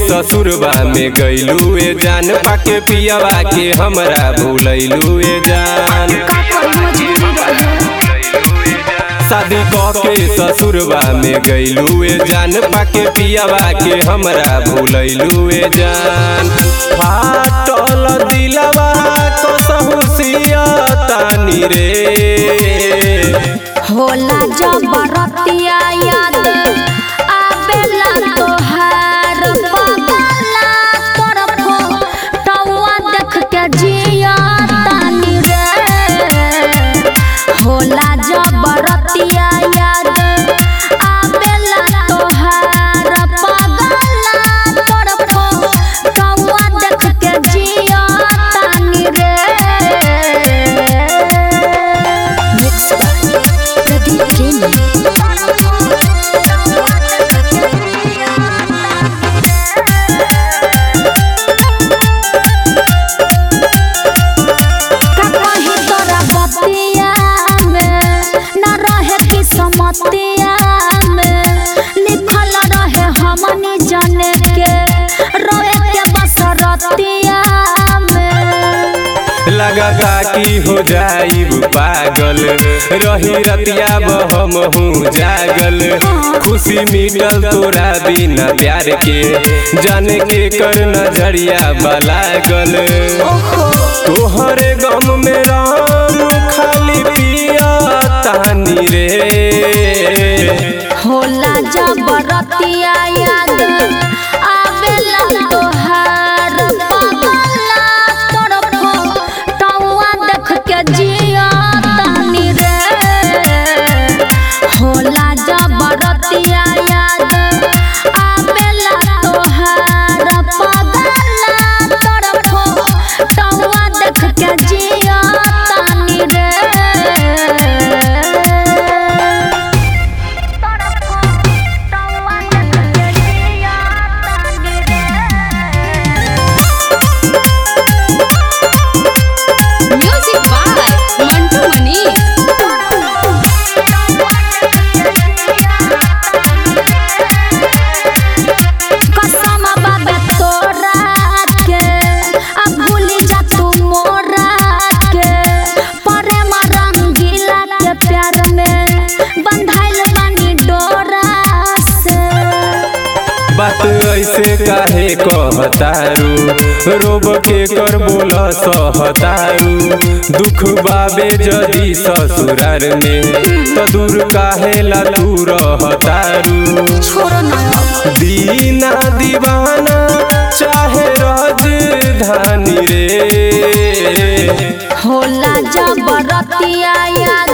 ससुरबा में गईलू ए जान पाके पियवा के हमरा भूलैलू ए जान का कोई मजबूरी रहे शादी क के ससुरबा में गईलू ए जान पाके पियवा के हमरा भूलैलू ए जान फाटल दिलवा कसहु सियतानी रे होला जबरतिया याद आबेला तोहार बगला तरफो टौआ देख के जिया तानी रे होला जबरतिया याद आबेला तोहार बगला तरफो टौआ देख के जिया तानी रे Mixed by Pradeep Premi. का कही तोरा बतिया में न रहे किस्मतिया में लिखल रहे हमनी जाने के रोए के बसरतिया में लगता कि हो जाइब पागल रही रतिया बहम हूँ जागल खुशी मिलल तोरा बिना प्यार के जाने के कर नजरिया बलागल तोहरे गम में राम खाली पिया तानी रे होला जबरतिया याद आबेला तोहार बगला तरफो टौआ देख के जिया तानी रे होला जबरतिया याद आबेला तोहार बगला तरफो टौआ देख के जिया तानी रे Music by Mantu Mani. कसम बाबे तोरा के अब भूली जा तू मोरा के प्रेम रंगीला के प्यार में बंधाइल बानी डोरा से बात ऐसे काहे कहतारू रोब के कर बोल सहतारू दुख बाबे जदी ससुरार में तो दूर काहे ला तू रहतारू छोड़ो ना अब। दीना दीवाना चाहे राजधानी रे होला जबरतिया याद